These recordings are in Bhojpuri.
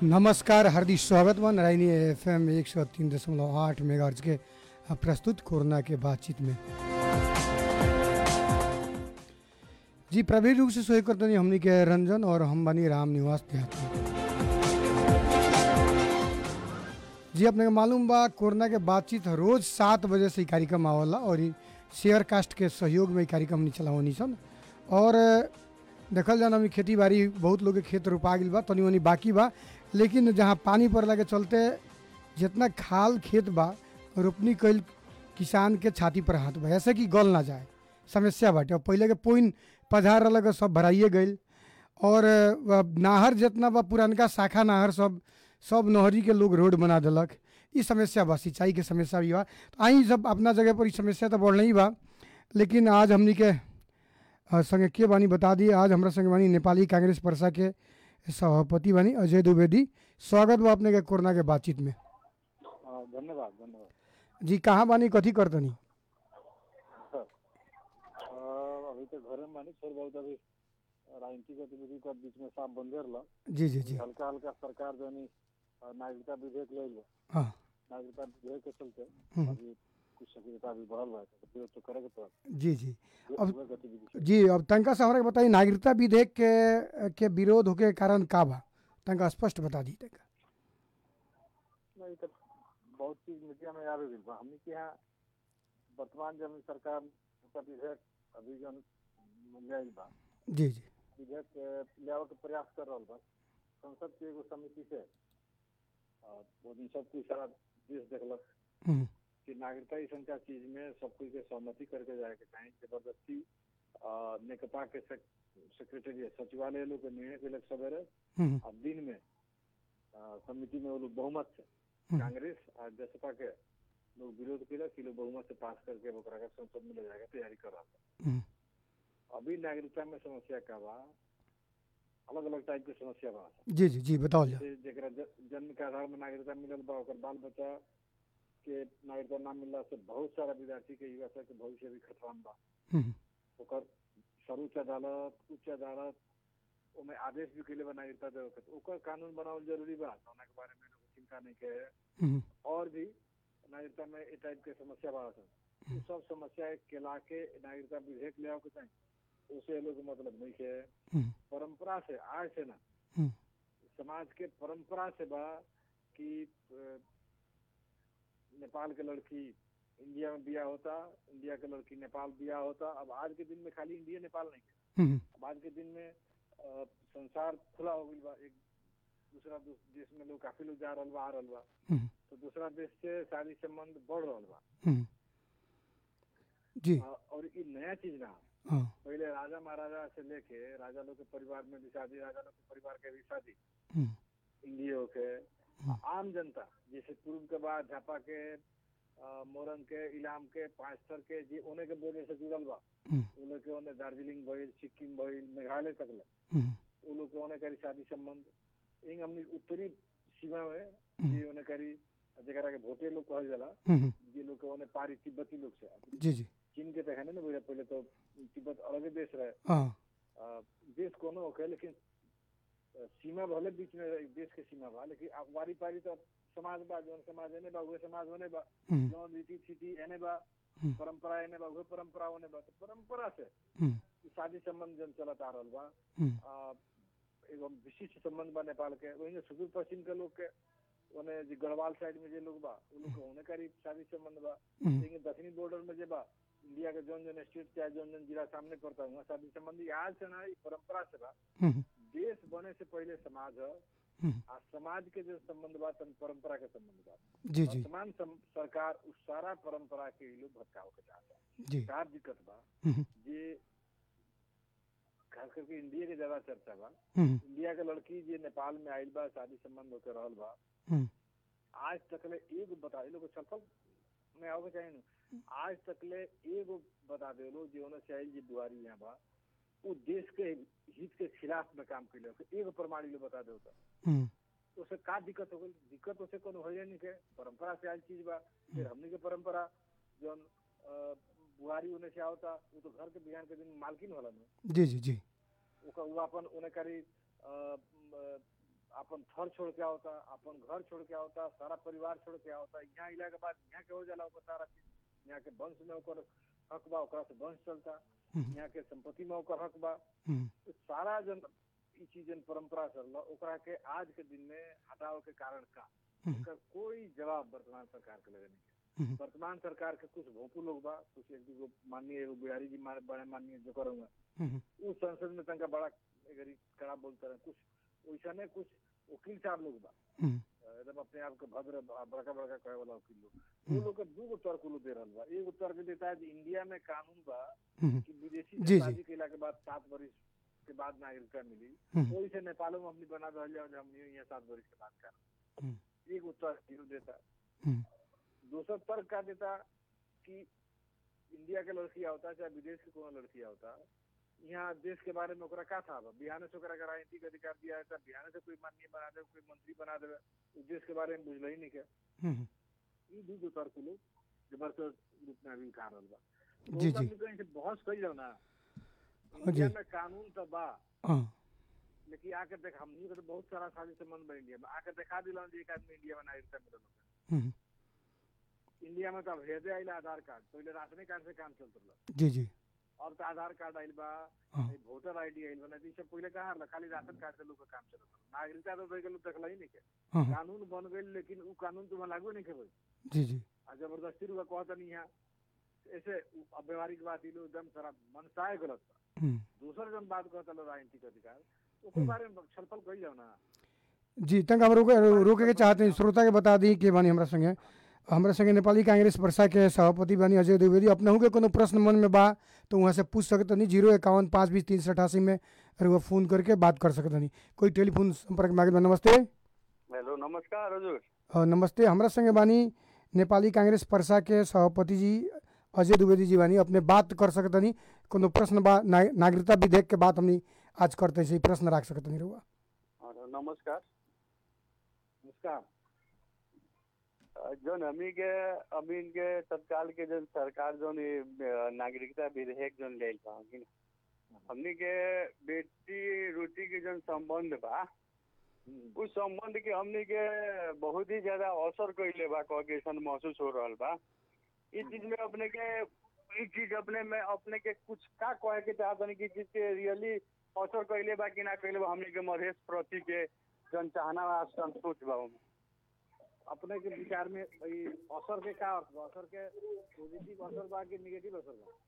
नमस्कार हार्दिक स्वागत बा नारायणी एफ एम एक सौ तीन दशमलव आठ मेगा के प्रस्तुत कोरोना के बातचीत में जी प्रवीण रूप से सोए करतनी हमनी के रंजन और हम बनी राम निवास देहात में जी अपने के मालूम बा कोरोना के बातचीत रोज सात बजे से ई कार्यक्रम आवला और ई शेयर कास्ट के सहयोग में ई कार्यक्रम हमनी चलावनी सन और देखल जाना अभी खेती बाड़ी बहुत लोग के खेत रोपा गइल बा तनी मनी बाकी बा लेकिन जहाँ पानी पड़ला के चलते जितना खाल खेत बा रोपनी कइल किसान के छाती पर हाथ बा ऐसे कि गल ना जाए समस्या बाटे और पहले के पोइन पधार रहल के सब भराइए गइल और अ, नाहर जितना बा पुरानका शाखा नाहर सब सब नहरी के लोग रोड बना देलक ई समस्या बा सिंचाई के समस्या भी बा तो आई सब अपना जगह पर ई समस्या तो बढ़ नहीं बा लेकिन आज हमनी के अ, संगे के बानी बता दी आज हमरा संगे बानी नेपाली कांग्रेस पर्सा के सभापति बानी अजय द्विवेदी स्वागत बा अपने के कोरोना के बातचीत में हाँ, धन्यवाद धन्यवाद जी कहाँ बानी कथी करतनी अ, अभी तो घर में मानी थोड़ी बहुत अभी राजनीतिक गतिविधि का बीच में साफ बंद रहला जी जी जी हल्का हल्का सरकार जो है नागरिकता विधेयक ले लो हाँ नागरिकता विधेयक के चलते हम्म। अभी कुछ सक्रियता अभी बढ़ल बा तो विरोध तो करे के तो जी जी अब- वह गतिविधि से जी अब तनका से हमरा के बताई नागरिकता विधेयक के के विरोध होके कारण का बा तनका स्पष्ट बता दी तनका नहीं तो बहुत चीज मीडिया में आ गई बा हमने के यहाँ वर्तमान जब सरकार नागरिकता विधेयक अभी जो ले आइल बा जी जी विधेयक के ले आवे के प्रयास कर रहल बा संसद के एगो समिति से और वो दिन सब कुछ सारा देश देखलक हम्म, कि नागरिकता ई संख्या चीज में सब कुछ के सहमति करके जाए के चाही जबरदस्ती अ, नेकपा के सेक्रेटरी सचिवालय लोग के निर्णय के सवेरे हम्म, और दिन में अ, समिति में वो लोग बहुमत से हम्म। कांग्रेस और जसपा के लोग विरोध केलक कि लोग बहुमत से पास करके ओकरा के संसद में ले जाए के तैयारी कर रहा हम्म, अभी नागरिकता में समस्या का बा अलग अलग टाइप के समस्या बा जी जी जी बताओ जा जैसे जेकरा ज- जन्म के आधार में नागरिकता मिलल बा ओकर बाल बच्चा के नागरिकता ना मिलला से बहुत सारा विद्यार्थी के युवा सब के भविष्य भी खतरान बा हम्म, ओकर सर्वोच्च अदालत उच्च अदालत ओमे आदेश भी कैले बा नागरिकता देवे के तो ओकर कानून बनावल जरूरी बा जौना के बारे में लोग चिंता नहीं के हम्म, और भी नागरिकता में ए टाइप के समस्या बा सन उ सब समस्या के ला के नागरिकता विधेयक ले आओ के चाही उसे लोग मतलब नहीं के हम्म, परंपरा से आज से ना हम्म, समाज के परंपरा से बा कि अ, नेपाल के लड़की इंडिया में बिया होता इंडिया के लड़की नेपाल बिया होता अब आज के दिन में खाली इंडिया नेपाल नहीं है हम्म, अब आज के दिन में अ, संसार खुला हो गई बा एक दूसरा दू- देश में लोग काफी लोग जा रहल बा आ रहल बा हम्म, तो दूसरा देश से शादी संबंध बढ़ रहल बा हम्म, जी अ, और ये नया चीज ना हाँ पहले राजा महाराजा से लेके राजा लोग के परिवार में भी शादी राजा लोग के परिवार के भी शादी हम्म, इंडियो के आम जनता जैसे पूर्व के बाद झापा के अ, मोरन के इलाम के पाँचथर के जे ओने के बोर्डर से जुड़ल बा हम्म, उ लोग के ओने दार्जिलिंग भइल सिक्किम भइल मेघालय तक ले हम्म, उ लोग के ओने करी शादी संबंध इन हमनी उत्तरी सीमा में हम्म। जे ओने करी जेकरा के भोटे लोग कहल जाला हम्म, जे लोग के ओने पारी तिब्बती लोग से जी जी चीन के तो है ना बुझा पहले तो तिब्बत अलग देश रहे हाँ अ, देश कोनो होखे लेकिन अ, सीमा भले बीच में रहे, देश के सीमा बा लेकिन अब वारी पारी तो समाज बा जौन समाज एने बा उहे समाज होने बा हम्म, जौन रीति थीति एने बा हम्म। परंपरा एने बा उहे परंपरा होने बा तो परंपरा से हम्म, ई शादी संबंध जन चलत आ रहल बा हम्म, अ, एगो विशिष्ट संबंध बा नेपाल के वही सुदूर पश्चिम के लोग के ओने जे गढ़वाल साइड में जे लोग बा उ लोग के ओने करीब शादी संबंध बा हम्म, लेकिन दक्षिणी बॉर्डर में जे बा इंडिया के जौन जौन स्टेट चाहे जौन जौन जिला सामने पड़ता हुआ शादी संबंधी आज से ना ई परंपरा से बा हम्म, देश बने से पहले समाज है हम्म, आ समाज के जो संबंध बा तन परंपरा के संबंध बा जी जी वर्तमान सम- सरकार उस सारा परंपरा के ई लोग भटकाव के चाहता जी का दिक्कत बा हम्म, जे खास करके इंडिया के ज्यादा चर्चा बा हम्म, इंडिया के लड़की जे नेपाल में आइल बा शादी संबंध होकर रहल बा हम्म, आज तक ले एगो बता ये लोग छलफल में आओगे चाहे न आज तक ले एगो बता दे लो जे होना चाहिए जे बुआरी यहाँ बा वो देश के हित के खिलाफ में काम कैले एगो प्रमाण लोग बता दो तो हम्म, उसे का दिक्कत हो गई दिक्कत उसे कोनो हो नहीं के परंपरा से आज चीज बा फिर हमनी के परंपरा जौन अ, बुआरी होने से आवता वो तो घर के बिहान के दिन मालकिन होला न जी जी जी ओकर वो अपन ओने करी अ, म, अपन घर छोड़ के आवता अपन घर छोड़ के आवता सारा परिवार छोड़ के आवता यहाँ इला के बाद यहाँ के हो जाला ओकर सारा चीज यहाँ के वंश में ओकर हक बा ओकरा से वंश चलता हम्म, यहाँ के संपत्ति में ओकर हक बा हम्म, तो सारा जन ई चीज जन परंपरा चल ओकरा के आज के दिन में हटावे के कारण का हम्म, एकर कोई जवाब वर्तमान सरकार के लगे नहीं हम्म, वर्तमान सरकार के कुछ भोंपू लोग बा कुछ एक दूगो माननीय एगो बिहारी जी मारे बड़े माननीय जो करूँगा हम्म, उ संसद में तनका बड़ा एगरी कड़ा बोलते रहे कुछ वैसने कुछ वकील साहब लोग बा हम्म, एकदम अपने आप के भद्र बड़का बड़का कहे वाला वकील लोग वो लोग के दू गो तर्क लोग दे रहल बा एगो तर्क देता है कि इंडिया में कानून बा हम्म, कि विदेशी जी, जी। शादी केला के बाद सात वर्ष के बाद नागरिकता मिली हम्म, वही से नेपालों में हमने बना रहल जाओ हमने यहाँ सात वर्ष के बाद का हम्म, एगो तर्क जीरो देता हम्म, दूसरा तर्क का देता कि इंडिया के लड़की आवता चाहे विदेश के कोनो लड़की आवता यहाँ देश के बारे में ओकरा का था बा बिहार से ओकरा के राजनीतिक अधिकार दिया है बिहार से कोई माननीय बना देवे कोई मंत्री बना देवे उ देश के बारे में बुझल ही नहीं के हम्म, ई दू दो तर्क लोग जबरदस्त रूप में अभी उठा रहल बा तो जी, ओकरा जी। में कहीं से बहस कई जाओ ना हाँ, इंडिया जी। में कानून तो बा हाँ, लेकिन आके देख हमनी के तो बहुत सारा साझी संबंध बा इंडिया में आके देखा दिला जे एक आदमी इंडिया में नागरिकता मिलल होखे। हम्म, इंडिया में तो अब हेदे आइला आधार कार्ड पहले राशनी कार्ड से काम चलत रहल जी जी अब तो आधार कार्ड आइल बा हाँ। ई वोटर आईडी आइल बा नहीं तो ई सब पहले कहाँ रहल खाली राशन कार्ड से लोग का काम चलत रहल नागरिकता तो रह गेल देखला ही नहीं के हाँ, हाँ, कानून बन गइल लेकिन उ कानून तुम्हें लागू नहीं के जी जी आ जबरदस्ती रुआ कहता नहीं यहाँ ऐसे उ- अब व्यवहारिक बात ई लोग एकदम सारा मनसाय गलत बा हम्म, दूसर जन बात कहता लोग राजनीतिक अधिकार ओकर हम्म। बारे में छलफल कइल जाओ ना जी तंग हम रोके रोके के चाहते हैं श्रोता के बता दी कि बानी हमरा संगे हमरा संगे नेपाली कांग्रेस वर्षा के सभापति बानी अजय द्विवेदी अपनहु के कोनो प्रश्न मन में बा तो वहाँ से पूछ सकत नहीं जीरो इक्यावन पाँच बीस तीन सौ अठासी में रुआ फोन करके बात कर सकत नहीं कोई टेलीफोन संपर्क मांगे बा नमस्ते हेलो नमस्कार हजुर अ, नमस्ते हमरा संगे बानी नेपाली कांग्रेस पर्सा के सभापति जी अजय द्विवेदी जी बानी अपने बात कर सकत नहीं कोनो प्रश्न बा ना, नागरिकता विधेयक के बात हमनी आज करते से प्रश्न रख सकत नहीं रुआ और नमस्कार नमस्कार अ, जौन हमनी के अभी के तत्काल के जौन सरकार जौन ये, अ, नागरिकता विधेयक जौन ले बा कि ना हमनी के बेटी रोटी के जौन संबंध बा हम्म। उस संबंध के हमनी के बहुत ही ज्यादा असर कइले बा कह के अइसन महसूस हो रहल बा इस चीज में अपने के ई चीज अपने में अपने के कुछ का कहे के चाहत बानी कि चीज के रियली असर कइले बा कि ना कइले बा हमनी के मधेश प्रति के जौन चाहना बा संतोष बा ओमे। अपने के विचार में ई असर के का अर्थ बा असर के पॉजिटिव असर बा कि नेगेटिव असर बा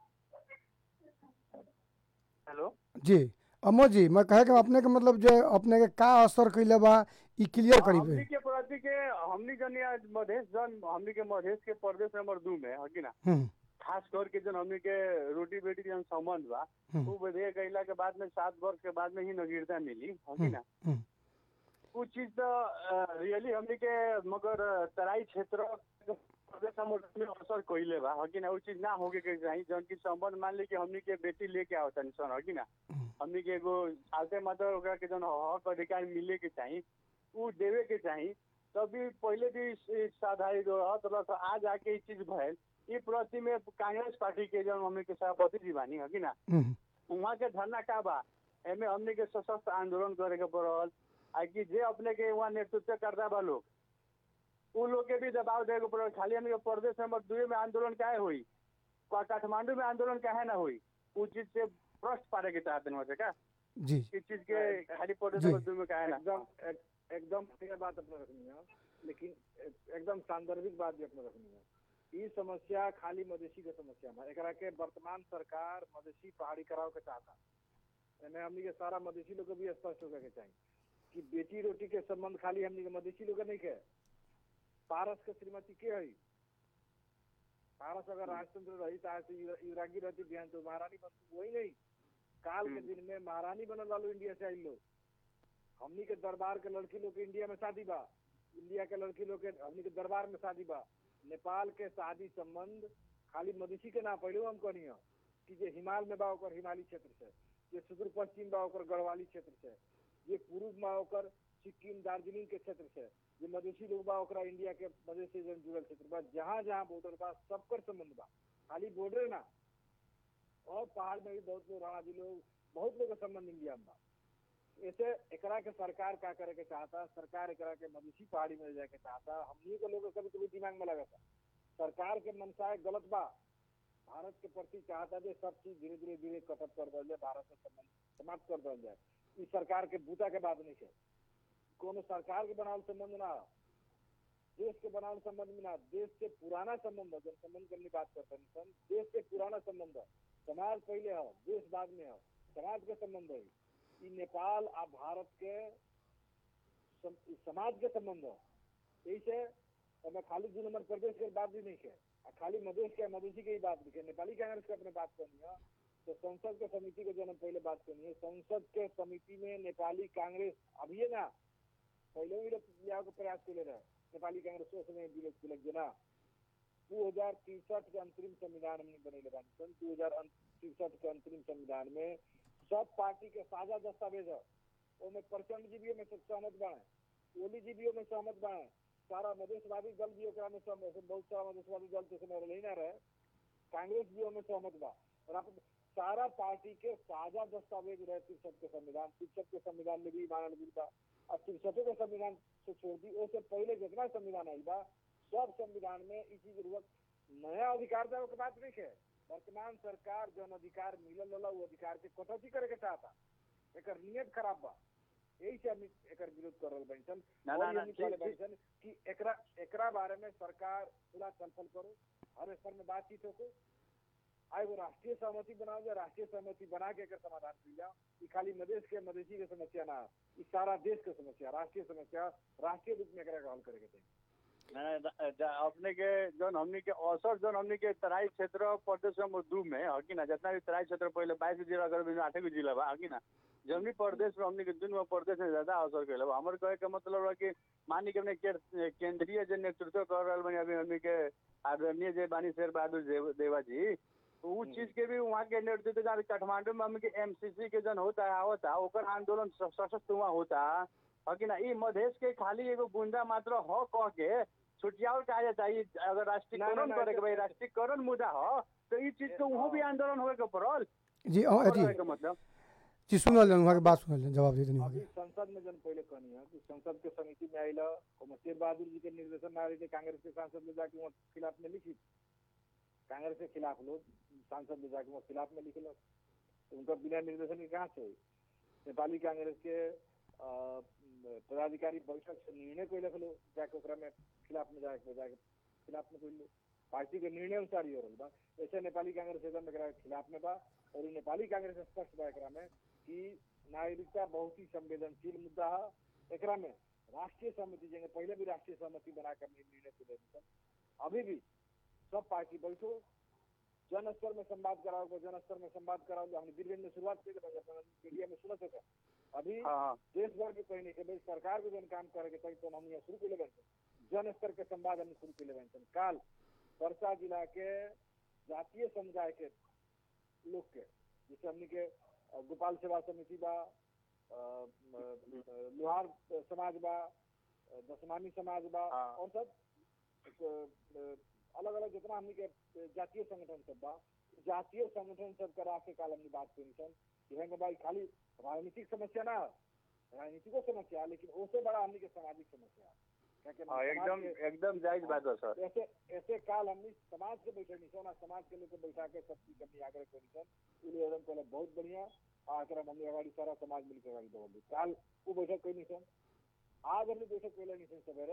हेलो जी अमो जी मैं कहे कि अपने के मतलब जो अपने के का असर कैले बा ई क्लियर करी हमनी पे के प्रति के हमनी जन यहाँ मधेश जन हमनी के मधेश के प्रदेश नंबर दू में है कि ना हम्म, खास करके जन हमनी के रोटी बेटी जन संबंध बा हम्म, वो विधेयक अइला के बाद में सात वर्ष के बाद में ही नागरिकता मिली है कि ना हम्म, कुछ चीज तो रियली हमनी के मगर अ, तराई क्षेत्र प्रदेश नंबर में असर कइले बा है कि ना वो चीज ना होके के चाहिए जन की संबंध मान ली कि हमनी के बेटी लेके आवता सन है कि ना हम्म, हमनी के एगो सालते मात्र ओकरा के जन हक अधिकार मिले के चाही उ देवे के चाही तभी पहले भी साधारित रहत रह तो आज आके ई चीज भइल ई प्रति में कांग्रेस पार्टी के जन हमनी के सभापति जी बानी है कि ना हम्म, वहाँ के धरना का बा एमे हमनी के सशक्त आंदोलन करे के पड़ल आ कि जे अपने के वहाँ नेतृत्व करता बा लोग उ लोग के भी दबाव देवे के पड़ल खाली हमनी के प्रदेश नंबर दुए में आंदोलन काहे हुई का- काठमांडू में आंदोलन काहे ना हुई उ चीज से प्रश्न पारे के चाहते हैं का जी इस चीज के खाली प्रदेश जी। नंबर दुए में काहे ना एकदम एक- एकदम क्लियर बात अपने रखनी है लेकिन एक- एकदम सांदर्भिक बात भी अपने रखनी है ई समस्या खाली मधेसी के समस्या बा एकरा के वर्तमान सरकार मधेसी पहाड़ी कराव के चाहता एमे हमनी के सारा मधेसी लोग के भी स्पष्ट होके के चाहिए कि बेटी रोटी के संबंध खाली हमनी के मधेसी लोग के नहीं के पारस के श्रीमती के हई पारस अगर राजतंत्र रही तो आज से युवरा- युवरांगी रहती बिहान तो महारानी बनती वही नहीं काल के दिन में महारानी बनल वालो इंडिया से आई लोग हमनी के दरबार के लड़की लोग के इंडिया में शादी बा इंडिया के लड़की लोग के हमनी के दरबार में शादी बा नेपाल के शादी संबंध खाली मधेसी के ना पहले हम कहनी है कि जे हिमाल में बा ओकर हिमालय क्षेत्र से जे सुदूर पश्चिम बा ओकर गढ़वाली क्षेत्र से जे पूर्व में ओकर सिक्किम दार्जिलिंग के क्षेत्र से जे मधेसी लोग बा ओकरा इंडिया के मधेश से जन जुड़ल क्षेत्र बा जहाँ जहाँ बॉर्डर बा सबकर संबंध बा खाली बॉर्डर ना और पहाड़ में भी बहुत लोग राणा जी लोग बहुत लोग का संबंध इंडिया में बा ऐसे एकरा के सरकार का करे के चाहता सरकार एकरा के मवेशी पहाड़ी में ले जाए के चाहता हमनी के लोग कभी कभी दिमाग में लगा था सरकार के मनसाय गलत बा भारत के प्रति चाहता जे सब चीज धीरे धीरे धीरे खत्म कर दिया जाए भारत से संबंध समाप्त कर दिया जाए ई सरकार के बूता के बात नहीं है कोनो सरकार के बनावल संबंध ना हो। देश के बनावल संबंध में ना देश के पुराना संबंध है जब संबंध करने की बात करते हैं सन, देश के पुराना संबंध है समाज पहले हो देश बाद में हो समाज के संबंध है ई नेपाल आ भारत के सम, ई समाज के संबंध है यही से हमें खाली दू नंबर प्रदेश के बात भी नहीं है आ खाली मधेश के मधेसी के ही बात नहीं है नेपाली कांग्रेस के अपने बात करनी है तो संसद के समिति के जो हम पहले बात करनी है संसद के समिति में नेपाली कांग्रेस अभी ना पहले भी लिया के प्रयास के रहे नेपाली कांग्रेस उस समय विरोध के लग ना दू हजार तिरसठ के अंतरिम संविधान हमने बनेले बानी सन दू हजार तिरसठ के अंतरिम संविधान में सब पार्टी के साझा दस्तावेज है ओमे प्रचंड जी भी में सहमत बाए ओली जी भी में सहमत बाए सारा मधेशवादी दल भी ओकरा में सहमत बहुत सारा मधेशवादी दल के समय रही ना रहे कांग्रेस भी ओमे सहमत बा और आप सारा पार्टी के साझा दस्तावेज रहे तिरसठ के संविधान तिरसठ के संविधान में भी मानल गई बा और तिरसठों के संविधान से छोड़ दी उससे पहले जितना संविधान आई बा सब संविधान में इसी जरूरत नया अधिकार देवे के बात नहीं है वर्तमान सरकार जौन अधिकार मिलल होला वो अधिकार के कटौती करे के चाहता एकर नियत खराब बा यही से हम एकर विरोध कर रहल बानी सन ना, और ना, ना, हमनी कहले ठीक- बानी सन कि एकरा एकरा बारे में सरकार पूरा चलपल करो हर स्तर में बातचीत हो आ एगो राष्ट्रीय सहमति बनाओ जाए राष्ट्रीय सहमति बना के एकर समाधान की जाओ ई खाली मधेश के मधेसी के समस्या ना ई सारा देश के समस्या राष्ट्रीय समस्या राष्ट्रीय रूप में एकरा के हल करे के चाहिए ना, ना, ज- अपने के जौन हमनी के अवसर जौन हमनी के तराई क्षेत्र प्रदेश नंबर दू में है कि ना जितना भी तराई क्षेत्र पहले बाईस जिला अगर भी आठे गो जिला बा है कि ना जौन प्रदेश में हमनी के दुन में प्रदेश में ज्यादा अवसर कैले बा हमर कहे के मतलब बा कि मानी के अपने के- केंद्रीय जो नेतृत्व कर रहल बानी अभी हमनी के आदरणीय जे बानी शेर बहादुर देव- देवा जी तो उ चीज के भी वहाँ के नेतृत्व जहाँ काठमांडू में हमनी के एमसीसी के जन होता है होता ओकर आंदोलन स- सशक्त वहाँ होता है कि ना ई मधेश के खाली एगो बूंदा मात्र हो कह के छुटियावल कहा जाता है ई अगर ना, राष्ट्रीयकरण ना, करे के भाई ऐसे- राष्ट्रीयकरण मुद्दा हो तो ई चीज के वहाँ भी आंदोलन होए के पड़ल जी अ, और अथी कहे के मतलब जी सुनल जान वहाँ के बात सुनल जान जवाब दे देनी अभी होगी संसद में जन पहले कहनी है कि संसद के समिति में आयल और शेर बहादुर जी के निर्देशन में आयल कांग्रेस के सांसद ले जाके वहाँ खिलाफ में लिखी कांग्रेस के खिलाफ लोग सांसद ले जाके वहाँ खिलाफ में लिखल तो उनका बिना निर्देशन के कहाँ से हुई नेपाली कांग्रेस के अ, पदाधिकारी बैठक से निर्णय कोई लिख लो जाके ओकरा में खिलाफ में जाके जाके खिलाफ में कोई लो पार्टी के निर्णय अनुसार ही हो रहल बा ऐसे नेपाली कांग्रेस एकदम एकरा के खिलाफ में बा और ई नेपाली कांग्रेस स्पष्ट बा एकरा में कि नागरिकता बहुत ही संवेदनशील मुद्दा है एकरा में राष्ट्रीय सहमति जगह पहले भी राष्ट्रीय सहमति बना कर निर्णय को लेते अभी भी सब पार्टी बैठो जन स्तर में संवाद कराओगे जन स्तर में संवाद कराओगे हमने बीरगंज में शुरुआत की मीडिया में सुनत होगा अभी हाँ हाँ देश भर के कहीं नहीं के भाई सरकार को जन काम करे के तभी तो हम यहाँ शुरू के लेवन जन स्तर के संवाद हमने शुरू के लेवन काल परसा जिला के जातीय समुदाय के लोग के जैसे हमने के अ, गोपाल सेवा समिति बा अ, म, अ, लोहार समाज बा अ, दशमानी समाज बा हाँ। और सब अलग अलग जितना हमने के जातीय संगठन सब बा जातीय संगठन सब करा के काल हमने बात करी सन कि हेंगे भाई खाली राजनीतिक समस्या ना है, राजनीतिको समस्या है, लेकिन उससे बड़ा हमने के सामाजिक समस्या है। क्योंकि हाँ, समाज एकदम के- एकदम जायज बात है सर ऐसे ऐसे काल हमने समाज के बैठे निशन और समाज के लोग के बैठा के सबकी कमी आग्रह के निशन इसलिए एकदम पहले बहुत बढ़िया आकर हमने अगाड़ी सारा समाज मिलकर अगाड़ी बढ़ दी काल वो बैठक कोई निशन आज हमने बैठक पहले निशन सवेरे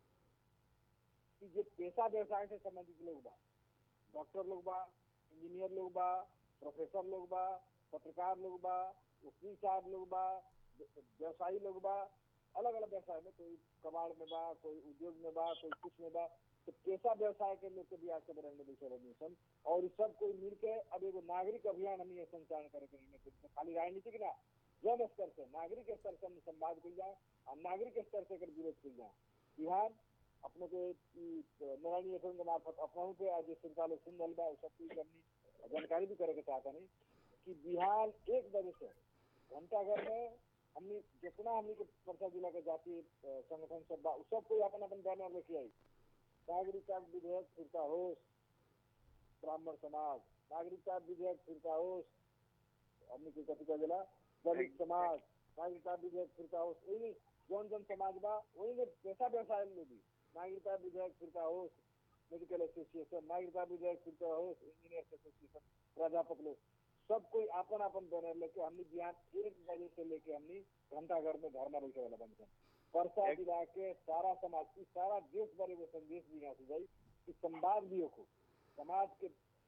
कि जो पेशा व्यवसाय से संबंधित लोग बा डॉक्टर लोग बा इंजीनियर लोग बा प्रोफेसर लोग बा पत्रकार लोग बा वकील साहब लोग बा व्यवसायी लोग बा अलग अलग व्यवसाय में कोई कबाड़ में बा कोई उद्योग में बा कोई कुछ में बा तो पेशा व्यवसाय के लोग के भी आज के बरंग में बैठे रहे सन और ई सब कोई मिल के अब एगो नागरिक अभियान हम ये संचालन करे के निर्णय करी। खाली राजनीतिक ना जन स्तर से नागरिक स्तर से हम संवाद कल जाए और नागरिक स्तर से एकर विरोध कल जाए बिहार अपने को ई नारायणी एफएम के मार्फत अपना पे आज ये श्रोता लोग सुन रहा बा उ सब कुछ हमनी जानकारी भी करे के चाहता नहीं कि बिहार एक बजे से घंटा घर में हमनी जितना हमनी के परसा जिला के जातीय अ, संगठन सब बा उ सब कोई अपन अपन बैनर लेके आई नागरिकता विधेयक फिरता होश ब्राह्मण समाज नागरिकता विधेयक फिरता होश हमनी के कथी कह दिला दलित समाज नागरिकता विधेयक फिरता होस वही जौन जौन समाज बा वही में पैसा व्यवसाय में भी नागरिकता विधेयक फिरता होस मेडिकल एसोसिएशन नागरिकता विधेयक फिरता होस इंजीनियर्स एसोसिएशन प्राध्यापक लोग सब कोई अपन अपन बैनर लेके हमने बिहान एक बजे से लेके हमने घंटाघर में धरना बैठे वाला बन गए परसा जिला के सारा समाज इस सारा देश भर एगो संदेश भी यहाँ से जाई कि संवाद भी हो समाज के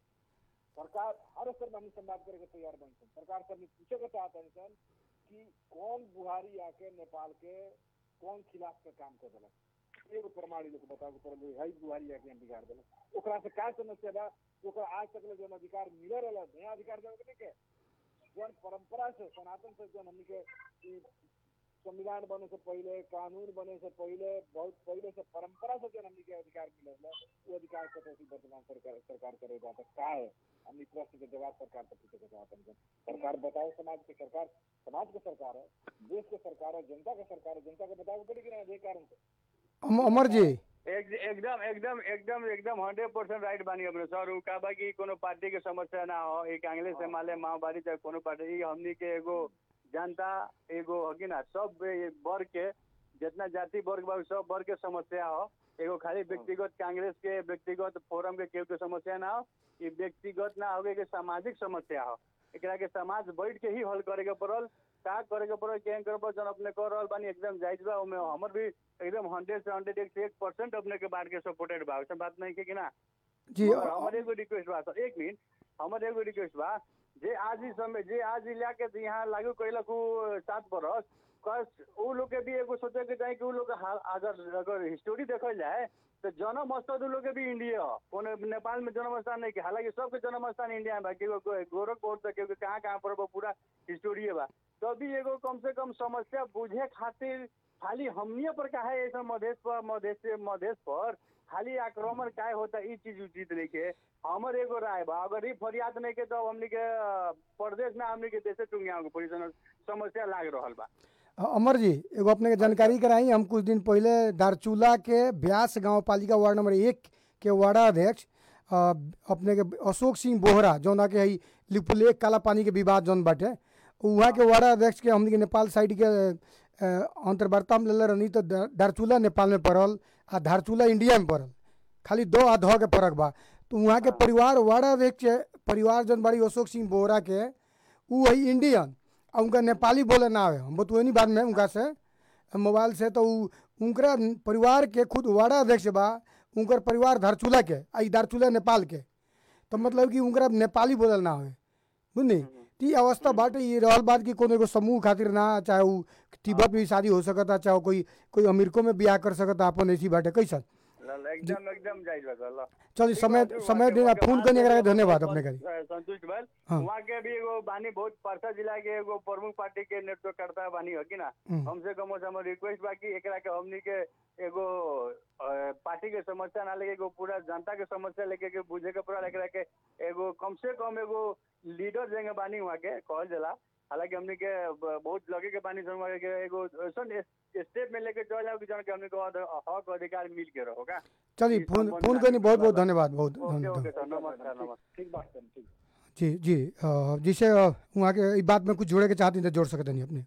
सरकार हर स्तर में हमने संवाद करे के तैयार बन सन सरकार से हमने पूछे के चाहते हैं सन कि कौन बुहारी आके नेपाल के कौन खिलाफ के काम कर दिलक एगो प्रमाण लोग बताओ के पड़ल है बुहारी आके हम बिगाड़ दिलक ओकरा से का समस्या बा कि ओकरा आज तक ले जौन अधिकार मिले रहला नया अधिकार देवे के नहीं के जौन परंपरा से सनातन से जौन हमनी के ई संविधान बने से पहले कानून बने से पहले बहुत पहले से परंपरा से जौन हमनी के अधिकार मिले रहला वो अधिकार कटौती वर्तमान सरकार सरकार करे बा त का है हमनी प्रश्न के जवाब सरकार से पूछे के चाहते हैं सरकार बताओ समाज के सरकार समाज के सरकार है देश के सरकार है जनता के सरकार है जनता को बताओ पड़ेगी ना ये कारण से अम- अमर जी एक, एकदम एकदम एकदम एकदम हंड्रेड परसेंट राइट बानी अपने सर उ का बा कि कोनो पार्टी के समस्या ना हो एक कांग्रेस से माले माओवादी चाहे कोनो पार्टी ई हमनी के एगो जनता एगो हकी ना सब ए- वर्ग के जितना जाति वर्ग बा उ सब वर्ग के समस्या हो एगो खाली व्यक्तिगत कांग्रेस के व्यक्तिगत फोरम के केहू के समस्या ना हो ई व्यक्तिगत ना होगे के सामाजिक समस्या हो एकरा के समाज बैठ के ही हल करे के पड़ल का करे के पड़ल केहन करे पड़ल जन अपने कर रहल बानी एकदम जायज बा ओमे हमर भी एकदम हंड्रेड से हंड्रेड एक से एक परसेंट अपने के बात के सपोर्टेड बा वैसे बात नहीं के कि ना जी मगर हमर एगो रिक्वेस्ट बा सर एक मिनट हमर एगो रिक्वेस्ट बा जे आज ही समय जे आज ही लाके तो यहाँ लागू कैलक उ सात बरस कस उ लोग के भी एगो सोचे के चाही कि उ लोग के हाल- अगर अगर हिस्टोरी देखल जाए तो जन्म स्थल उ लोग के भी इंडिया हो कोनो नेपाल में जन्म स्थान नहीं के हालांकि सबके जन्म स्थान इंडिया में बा केगो गो- गोरखपुर से केगो कहाँ कहाँ पर बा, पूरा हिस्टोरी बा तभी एगो कम से कम समस्या बुझे खातिर खाली हमनिए पर का है ऐसा मधेश पर मधेश से मधेश पर खाली आक्रमण काय होता ई चीज उचित नहीं के हमर एगो राय बा अगर ई फरियाद नहीं के तो हमनी के अ, प्रदेश में हमनी के देशे टुंगिया के पोजीशन समस्या लाग रहल बा अ- अमर जी एगो अपने के जानकारी कराई हम कुछ दिन पहले दारचूला के ब्यास गांव पालिका वार्ड नंबर एक के वार्डाध्यक्ष अ, अपने के अशोक सिंह बोहरा जौन के हई लिपुलेक काला पानी के विवाद जौन बाटे वहाँ के वार्डाध्यक्ष के हमनी के नेपाल साइड के अ, अंतर्वार्ता में लेले रहनी तो दा- दारचूला नेपाल में पड़ल आ धारचूला इंडिया में पड़ल खाली दो आ धो के फर्क बा तो वहाँ के परिवार वार्डाध्यक्ष परिवार जौन बाड़ी अशोक सिंह बोहरा के उ है इंडियन आ उनका नेपाली बोले ना आवे हम बतुएनी बाद में उनका से मोबाइल से तो उ उनकरा परिवार के खुद वार्डा अध्यक्ष बा उनकर परिवार धारचूला के आ ई दारचूला नेपाल के तो मतलब कि उनकरा नेपाली बोलल ना आवे बुझनी तो ई अवस्था बाटे ये रहल बात कि कोनो एगो समूह खातिर ना चाहे उ तिब्बत में भी शादी हो सकता चाहे कोई कोई अमेरिको में बियाह कर सकता अपन ऐसी बाटे कैसन ल- ल, एकदम एकदम जायज बा सर, ल चलिए समय ठीक बा, समय ठीक देना बा, फोन बात करने एगो के धन्यवाद बहुत अपने करी संतुष्ट भइल हाँ। वहाँ के भी एगो बानी बहुत परसा जिला के एगो प्रमुख पार्टी के नेतृत्व करता बानी हो कि ना हम्म। हमसे कम से कम रिक्वेस्ट बा कि एकरा के हमनी के एगो अ, पार्टी के समस्या ना लेके एगो पूरा जनता के समस्या लेके के बुझे के पड़ा एकरा के एगो कम से कम एगो लीडर जेंगे बानी वहाँ के कहल जाला हालांकि हमनी के ब- बहुत लगे के बानी सन वहाँ के एगो ऐसन स्टेप में लेके चल जाओ कि जन के हमनी को अध- हक अधिकार मिल के रहो का चलिए ई फोन संबंध फोन में करनी बहुत बहुत बात- धन्यवाद बहुत ओके धन्यवाद ओके सर नमस्कार नमस्कार ठीक बात है ठीक जी जी अ, जिसे अ, वहाँ के ई बात में कुछ जोड़े के चाहती तो जोड़ सकते नहीं अपने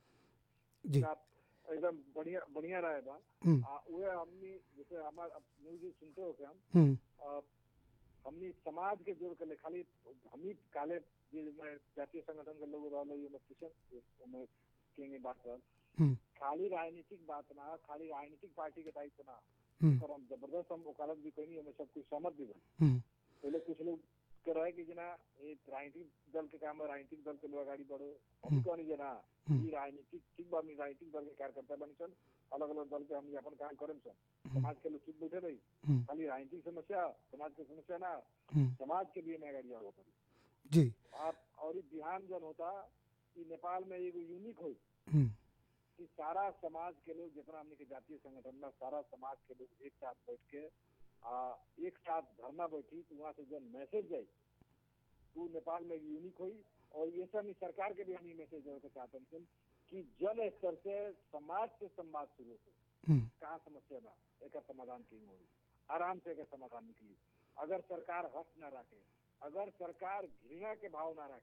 जी आप एकदम बढ़िया बढ़िया रहे बा हम्म, आ, उहे हमनी जैसे हमार अब न्यूज सुनते हो के हम हम्म, आ, हमनी समाज के जोड़ के ले खाली हमनी काले जे में जातीय संगठन के लोग रहल ये में पूछन में केंगे बात रहल हम्म, खाली राजनीतिक बात ना खाली राजनीतिक पार्टी के दायित्व ना हम्म, पर हम जबरदस्त हम वकालत भी कहीं हमें सब कुछ सहमत भी बन हम्म, पहले कुछ लोग के रहे कि जना ये राजनीतिक दल के काम है राजनीतिक दल के लोग आगाड़ी बढ़ो हम्म। हम कहनी जना हम्म। ई राजनीतिक ठीक बा हमनी राजनीतिक दल के कार्यकर्ता बनी सन अलग अलग दल के हमनी अपन काम करम सन हम्म, समाज के लोग चुप बैठे रही हम्म, खाली राजनीतिक समस्या समाज के समस्या ना हम्म, समाज के लिए मैं आगाड़ी आगे पड़ी जी आप और ई बिहान जन होता कि नेपाल में एगो यूनिक होई हम्म, कि सारा समाज के लोग जितना हमने के जातीय संगठन में सारा समाज के लोग एक साथ बैठ के आ, एक साथ धरना बैठी तो वहाँ से जब मैसेज जाए तो नेपाल में यूनिक हुई और ये सब ही सरकार के भी हम ये मैसेज देवे के चाहते हैं कि जन स्तर से समाज से संवाद शुरू हो हम्म, कहाँ समस्या बा एक समाधान की होई आराम से एक समाधान निकली अगर सरकार हक ना रखे अगर सरकार घृणा के भाव ना रखे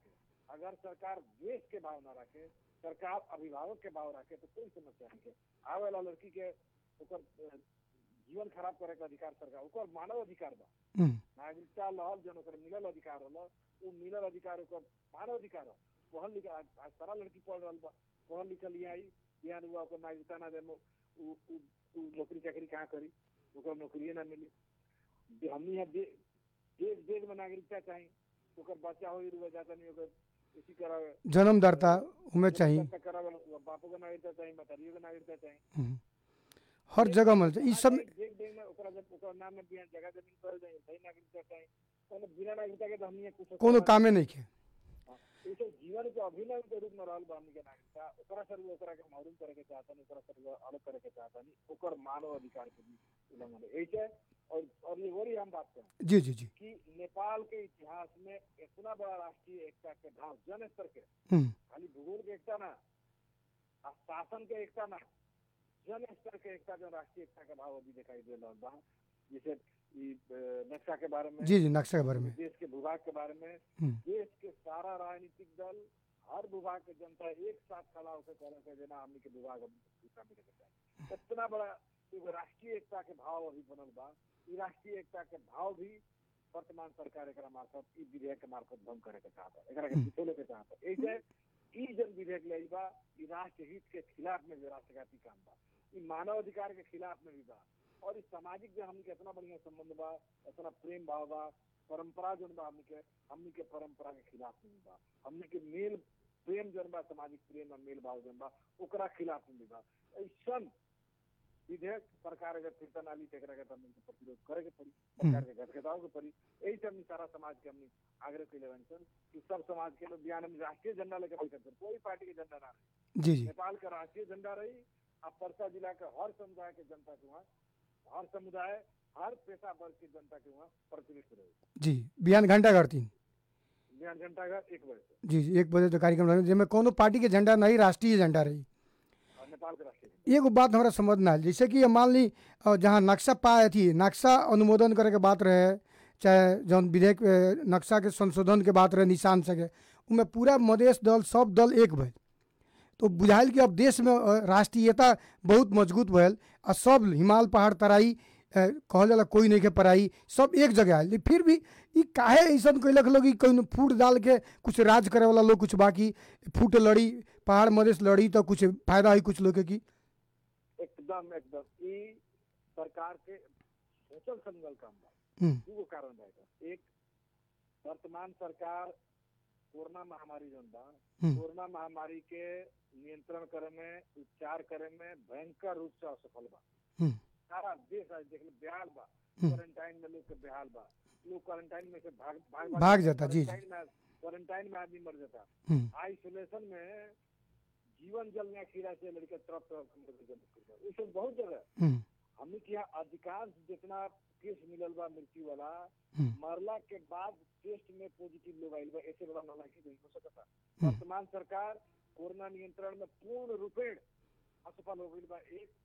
अगर सरकार देश के भाव न रखे सरकार अभिभावक के भाव रखे तो कोई समस्या नहीं है आवे वाला लड़की के ओकर अ, जीवन खराब करे के अधिकार सरकार ओकर मानव अधिकार बा हम्म, नागरिकता लहल जन ओकर मिलल अधिकार होला वो मिलल अधिकार ओकर मानव अधिकार हो पढ़ल लिखल आज आज सारा लड़की पढ़ रहल बा पढ़ल लिखल यहाँ आई बिहान हुआ ओकर नागरिकता ना दे उ उ- उ नौकरी चाकरी कहाँ करी ओकर नौकरिये ना मिली दे- हमनी यहाँ दे- देश देश में नागरिकता चाहिए ओकर बच्चा हो रुआ जाता नहीं ओकर इसी करावे जन्मदाता उमें चाहिए नागरिकता करावे बापो के नागरिकता चाहिए मतरियो के नागरिकता चाहिए हम्म, हर जगह मिल जाए ई सब देख देख में ओकरा जब ओकर नाम में बिहान जगह जमीन कर जाए सही नागरिकता चाहिए तो बिना नागरिकता के तो हमनी यहाँ कुछ कोनो कामे नहीं के इसे जीवन के अभिनव के रूप में रहल बा हमनी के नागरिकता ओकरा सर वो ओकरा के महरूम करे के चाहतनी ओकरा सर वो अलग करे के चाहतनी ओकर मानव अधिकार के भी उल्लंघन है ऐसे और और ये वही हम बात करें जी जी जी कि नेपाल के इतिहास में इतना बड़ा राष्ट्रीय एकता के भाव जन स्तर के हम्म, खाली भूगोल के एकता ना आ शासन के एकता ना जन स्तर के एकता जो राष्ट्रीय एकता के भाव अभी दिखाई दे रहा बा जैसे ई अ, नक्शा के बारे में जी जी नक्शा के बारे में देश के भूभाग के बारे में हम्म, देश के सारा राजनीतिक दल हर विभाग के जनता एक साथ खड़ा होकर कहना चाहिए ना हमनी के विभाग अब दूसरा मिले के चाहिए इतना बड़ा एगो राष्ट्रीय एकता के भाव अभी बनल बा ई राष्ट्रीय एकता के भाव भी वर्तमान सरकार एकरा मार्फत ई विधेयक के मार्फत भंग करे के चाहता एकरा के पिछोले के चाहता ऐसे ई जन विधेयक ले बा ई राष्ट्र हित के खिलाफ में भी राष्ट्रघाती काम बा ई मानव अधिकार के खिलाफ में भी बा और इस सामाजिक जो हमनी के इतना बढ़िया संबंध बा इतना प्रेम भाव बा परंपरा जोन बा हमनी के हमनी के परंपरा के खिलाफ में भी बा हमनी के मेल प्रेम जोन बा सामाजिक प्रेम और मेल भाव जोन बा ओकरा खिलाफ में भी बा ऐसन विधेयक सरकार अगर फिरता नाली तेकरा के तब हमके प्रतिरोध करे के पड़ी सरकार के घटघटाव के पड़ी यही से हमनी सारा समाज के हमनी आग्रह कैले बन सन कि सब समाज के लोग बिहान में राष्ट्रीय झंडा लेकर बैठे थे कोई पार्टी के झंडा ना रही जी जी नेपाल का राष्ट्रीय झंडा रही अब परसा जिला के हर समुदाय के जनता के वहाँ हर समुदाय हर पेशा वर्ग की जनता के वहाँ प्रतिनिधित्व रहे जी बिहान घंटा घर तीन बिहान घंटा का एक बजे से जी जी एक बजे तो कार्यक्रम रहे जिसमें कोनो पार्टी के झंडा नहीं राष्ट्रीय झंडा रही और नेपाल के राष्ट्रीय झंडा एगो बात हमरा समझ ना आयल जैसे कि ये मान ली अ, जहाँ नक्शा पाए थी नक्शा अनुमोदन करे के बात रहे चाहे जौन विधेयक अ, नक्शा के संशोधन के बात रहे निशान सके उनमें पूरा मधेश दल सब दल एक भइल तो बुझाइल कि अब देश में अ, राष्ट्रीयता बहुत मजबूत भइल आ सब हिमाल पहाड़ तराई अ, कहल जाला कोई नहीं के पराई सब एक जगह आयल लेकिन फिर भी ई काहे ऐसन कैलक लोग कि कहीं फूट डाल के कुछ राज करे वाला लोग कुछ बाकी फूट लड़ी पहाड़ मधेश लड़ी तो कुछ फायदा हुई कुछ लोग के की एकदम एकदम ई सरकार के सोचल समझल काम बा हम्म, दूगो कारण रहेगा एक वर्तमान सरकार कोरोना महामारी जोन बा हम्म। कोरोना महामारी के नियंत्रण करे में उपचार करे में भयंकर रूप से असफल बा हम्म। सारा देश आज देख लो बेहाल बा हम्म। क्वारंटाइन में लोग के बेहाल बा लोग क्वारंटाइन में से भाग भाग भाग जाता, जी, जी। क्वारंटाइन में क्वारंटाइन में आदमी मर जाता हम्म, आइसोलेशन में जीवन जल में खीरा से लड़के तरफ तरफ ये सब बहुत जगह हम्म, हमने के यहाँ अधिकांश जितना केस मिलल बा मृत्यु वाला हम्म, मरला के बाद टेस्ट में पॉजिटिव लोग आइल बा ऐसे बड़ा नालायकी नहीं हो सकता हम्म। वर्तमान सरकार कोरोना नियंत्रण में पूर्ण रूपेण असफल हो गई बा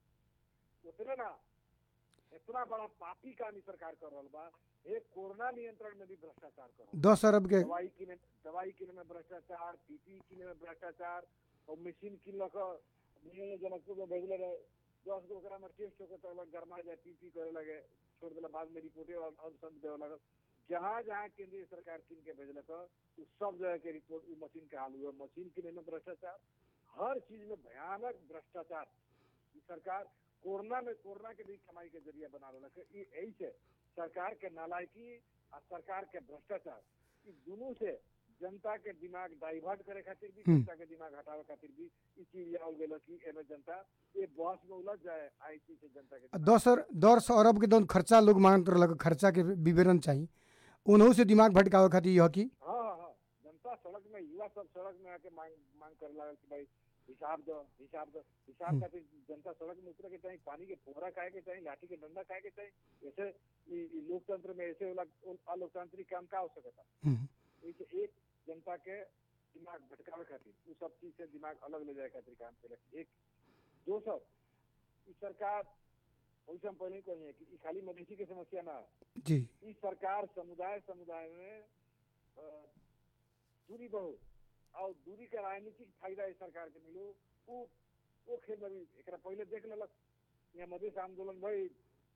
एक उतने ना इतना बड़ा पापी काम ई सरकार कर रहल बा एक कोरोना नियंत्रण में भी भ्रष्टाचार कर रहल बा। दस अरब के दवाई किने दवाई किने में भ्रष्टाचार पीपी किने में भ्रष्टाचार और मशीन किनलक नियम जनकपुर में भेजले रहे दस गो ओकरा में टेस्ट होकर तो अलग गरमा जाए पीपी करे लगे छोड़ देला बाद में रिपोर्टे अनुसंध देवे लगल जहाँ जहाँ केंद्रीय सरकार किन के भेजलक उ सब जगह के रिपोर्ट उ मशीन के हाल हुआ मशीन किने में भ्रष्टाचार हर चीज में भयानक भ्रष्टाचार ई सरकार कोरोना में कोरोना के भी कमाई के जरिया बना रहा ई यही से सरकार के नालायकी और सरकार के भ्रष्टाचार ई दोनों से जनता के दिमाग डाइवर्ट करे खातिर भी हम्म। जनता के दिमाग हटावे खातिर भी ई चीज आवल गेल कि एमे जनता ये बहस में उलझ जाए आई चीज से जनता के दिमाग- दस अर दस अरब के जौन खर्चा लोग मांगत रहलक खर्चा के विवरण चाहिए उन्हों से दिमाग भटकावे खातिर यह कि हाँ हाँ हाँ जनता सड़क में युवा सब सड़क में आके मांग मांग करे लागल कि भाई हिसाब दो हिसाब दो हिसाब हम्म। खातिर जनता सड़क में उतरे के चाहिए पानी के फोहरा खाए के चाहिए लाठी के डंडा खाए के चाहिए ऐसे ई- ई लोकतंत्र में ऐसे वाला अलोकतांत्रिक काम का हो सकता हम्म, ऐसे एक जनता के दिमाग भटकावे खातिर उ सब चीज से दिमाग अलग ले जाए खातिर काम करे एक दोसर ई सरकार वैसे हम पहले ही कही है कि ई खाली मवेशी के समस्या ना है जी इस सरकार समुदाय समुदाय में अ, दूरी बहुत और दूरी के राजनीतिक फायदा इस सरकार के मिलो वो वो खेल में भी एकरा पहले देख लेलक यहाँ मधेश आंदोलन भई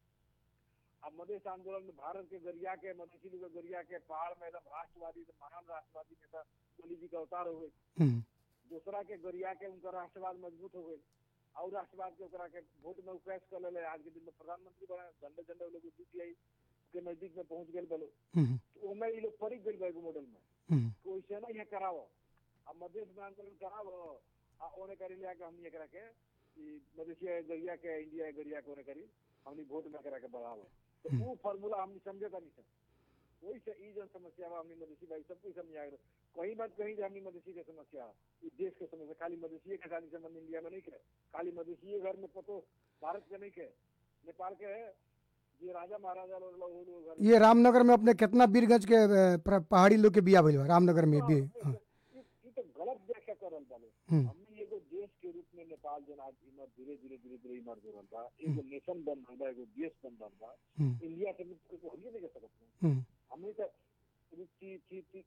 अब मधेश आंदोलन में भारत के गरिया के मधेसी लोग के गरिया के पहाड़ में एकदम राष्ट्रवादी एकदम महान राष्ट्रवादी नेता मोदी जी का अवतार हो गए हम्म, दूसरा के गरिया के उनका राष्ट्रवाद मजबूत हो गए और राष्ट्रवाद के ओकरा के वोट में उपैस कर ले आज के दिन में प्रधानमंत्री बने झंडे झंडे लोग यूपीआई के नजदीक में पहुंच गए बोलो हम्म, तो ओमे ये लोग परी गए एगो मॉडल में हम्म, तो वैसे ना यहाँ करावो अब मधेश में आंदोलन करावो आ ओने करी लिया के हमनी एकरा के ई मधेसिया गरिया के इंडिया गरिया के ओने करी हमनी वोट में करा के बढ़ावो तो वो फार्मूला हमनी समझे तानी से वही से ई जन समस्या बा हमनी मधेसी भाई सब कुछ समझ आगे कहीं बात कहीं जे हमनी मधेसी के समस्या है। ई देश के समस्या खाली मधेसी के खाली संबंध इंडिया में नहीं के खाली मधेसी घर में पतो भारत के नहीं के नेपाल के है जे राजा महाराजा लोग लोग- वो लोग घर ये रामनगर में अपने कितना बीरगंज के अ, प्र- पहाड़ी लोग के बिया भइल बा रामनगर में भी हाँ, ई ई तो गलत व्याख्या करल बाले हम्म, हमने एगो देश के रूप में नेपाल जन आज इमर धीरे धीरे धीरे धीरे इमर हो रहल बा एगो नेशन बन रहल बा एगो देश बन रहल बा हम्म, इंडिया के मुक्त को होइए नहीं कर सकत नहीं। हम्म, हमने तो ची ची ची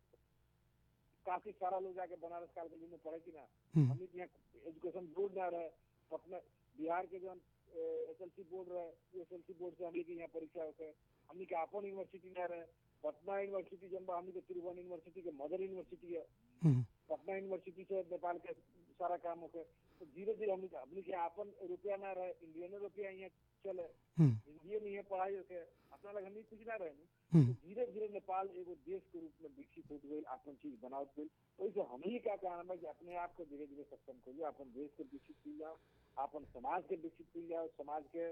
काफी सारा लोग जाके बनारस काल में पढ़े कि ना हम्म, हमने के यहाँ एजुकेशन बोर्ड ना रहे पटना बिहार के जो एस एल सी बोर्ड रहे एस एल सी बोर्ड से हमने के यहाँ परीक्षा होके हमने के अपन यूनिवर्सिटी ना रहे पटना यूनिवर्सिटी जब बा, हमने के त्रिभुवन यूनिवर्सिटी के मदर यूनिवर्सिटी है हम्म, पटना यूनिवर्सिटी से नेपाल के सारा काम होके तो धीरे धीरे हमने हमने के अपन रुपया ना रहे इंडियन रुपया यहाँ चले हम्म, हिंदी में यहाँ पढ़ाई होके अपना लग हमने कुछ ना रहे हम्म, तो धीरे धीरे नेपाल एगो देश के रूप में विकसित होत गई अपन चीज बनावत गई वैसे हम ही का कहना है कि अपने आप को धीरे धीरे सक्षम करिए अपन देश के विकसित कर जाओ अपन समाज के विकसित कर जाओ समाज के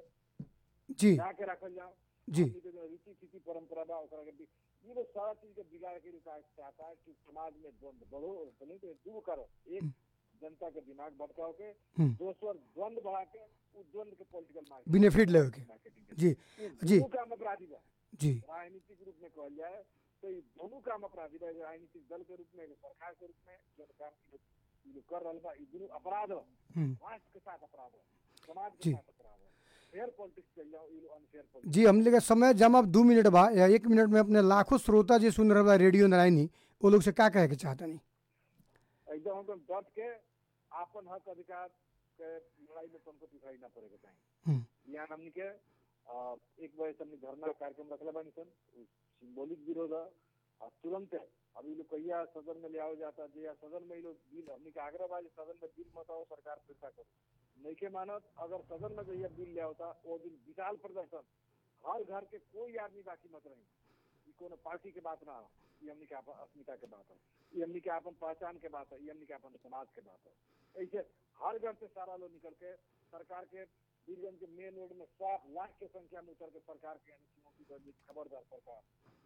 जी बचा के रखल जाओ जी हमनी के जो रीति थीति परंपरा बा ओकरा के भी- ये लोग सारा चीज के बिगाड़ के लिए का- चाहता है कि समाज में द्वंद बढ़ो और बने तो दूर करो एक जनता के दिमाग भटकाओ के हम्म, दोसर द्वंद बढ़ा के उस द्वंद के पॉलिटिकल मार्केट बेनिफिट लेवे के मार्केटिंग जी जी। जी काम अपराधी बा जी राजनीतिक रूप में कहल जाए तो ये दोनों काम अपराधी बा एगो राजनीतिक दल के रूप में एगो सरकार के रूप में जो काम ई लोग- ई लोग कर रहल बा ई दोनों अपराध हो हम्म, राष्ट्र के साथ अपराध हो समाज जी। के साथ अपराध हो फेयर पॉलिटिक्स चल जाओ ई लोग अनफेयर पॉलिटिक्स जी हम लोग समय जम अब दू मिनट बा या एक मिनट में अपने लाखों श्रोता जी सुन रहे बा रेडियो नारायणी वो लोग से का कहे के चाहता नहीं एकदम हम डट के आपन हक अधिकार के लड़ाई में तुमको पिछाड़ी ना पड़ेगा चाहिए हम्म, यहाँ हमनी के अ, एक बजे से हमनी धरना कार्यक्रम रखले बानी सन सिंबॉलिक विरोध है और तुरंत अभी लोग कहिया सदन में ले आओ जाता जे या सदन में ये लोग बिल हमनी के आग्रह बा जे सदन में बिल मत आओ सरकार फिरता करो नहीं के मानत अगर सदन में जहिया बिल ले आवता वो दिन विशाल प्रदर्शन हर घर के कोई आदमी बाकी मत रही ई कोनो पार्टी के बात ना हो ये हमनी के आपन अस्मिता के बात है ये हमनी के अपन पहचान के बात है ये हमनी के अपन समाज के बात है ऐसे हर घर से सारा लोग निकल के सरकार के बीरगंज के मेन रोड में सात लाख के संख्या में उतर के सरकार के यानी चुनौती कर दी खबरदार सरकार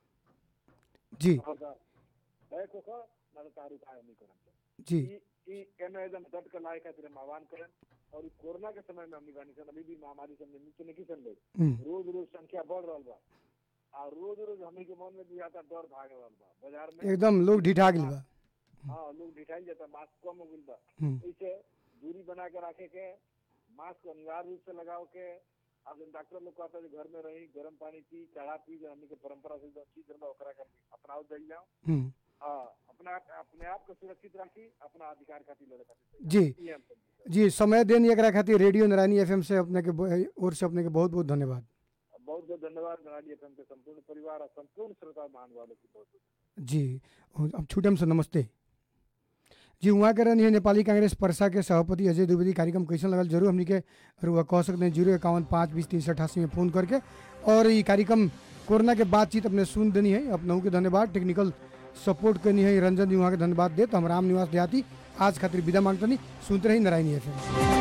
जी खबरदार बैक होकर ना तो तार उपाय नहीं करन जी ई ई एमे एकदम डट के लाए खातिर हम आह्वान करें और ई कोरोना के समय में हमनी बानी सन अभी भी महामारी से हमनी नीचे नहीं सन लोग हम्म, रोज रोज संख्या बढ़ रहल बा और रोज रोज हमनी के मन में भी आता डर भाग रहल बा बाजार में एकदम लोग ढिठा गिल बा हाँ लोग ढिठाई जाता मास्क कम हो गइल बा हम्म, ऐसे दूरी बना के रखे के मास्क अनिवार्य रूप से लगाओ के अब जन डॉक्टर लोग कहता है जे घर में रही गर्म पानी पी काढ़ा पी जो हमनी के परंपरा से जो चीज रहला ओकरा के अपनाओ जाई जाओ हम्म, हाँ अपना अपने आप को सुरक्षित राखी अपना अधिकार खातिर लड़े खातिर जी ये हम समझी जी समय देनी एकरा खातिर रेडियो नारायणी एफएम से अपने के ब- ओर से अपने के बहुत बहुत धन्यवाद बहुत बहुत धन्यवाद मनाली एफएम के संपूर्ण परिवार और संपूर्ण श्रोता मान वालों की बहुत बहुत जी अब छूटम से नमस्ते जी वहाँ के रहनी है नेपाली कांग्रेस परसा के सभापति अजय द्विवेदी कार्यक्रम कैसन लगल जरूर हमनी के रुआ कह सकते हैं जीरो इक्यावन पाँच बीस तीन सौ अठासी में फ़ोन करके और ये कार्यक्रम कोरोना के बातचीत अपने सुन देनी है अपनहु के धन्यवाद टेक्निकल सपोर्ट करनी है रंजन जी वहाँ के धन्यवाद दे तो हम राम निवास देहाती आज खातिर विदा मांगतनी सुनते रही नारायणी एफ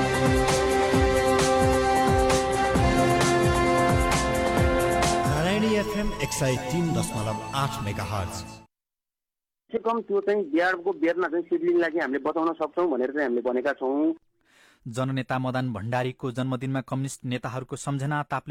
नारायणी एफएम एक सय तिन दशमलव आठ मेगा हर्ज कम से कम त्यो चाहिँ बिहारको बेरमा चाहिँ सिडलिङलाई चाहिँ हामीले बचाउन सक्छौँ भनेर चाहिँ हामीले भनेका छौँ जननेता मदन भण्डारीको जन्मदिनमा कम्युनिस्ट नेताहरूको सम्झना तापले